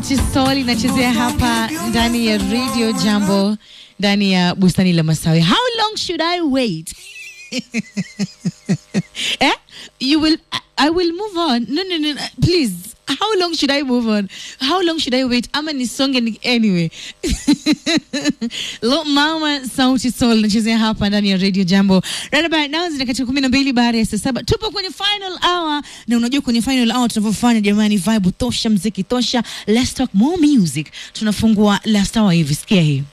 Chisol inachezea hapa ndani ya Radio Jambo ndani ya bustani la Masawi. How long should I wait? eh? You will I will move on. No, no, no, no. Please. How long should I move on? How long should I wait? Ama nisonge ni anyway. Lo mama sauti sol nachezea hapa ndani ya Radio Jambo. Right about now zina katika kumi na mbili baada ya saa saba. Tupo kwenye final hour na unajua kwenye final hour tunavyofanya jamani, vibe tosha, mziki tosha. Let's talk more music. Tunafungua last hour hivi, sikia hii.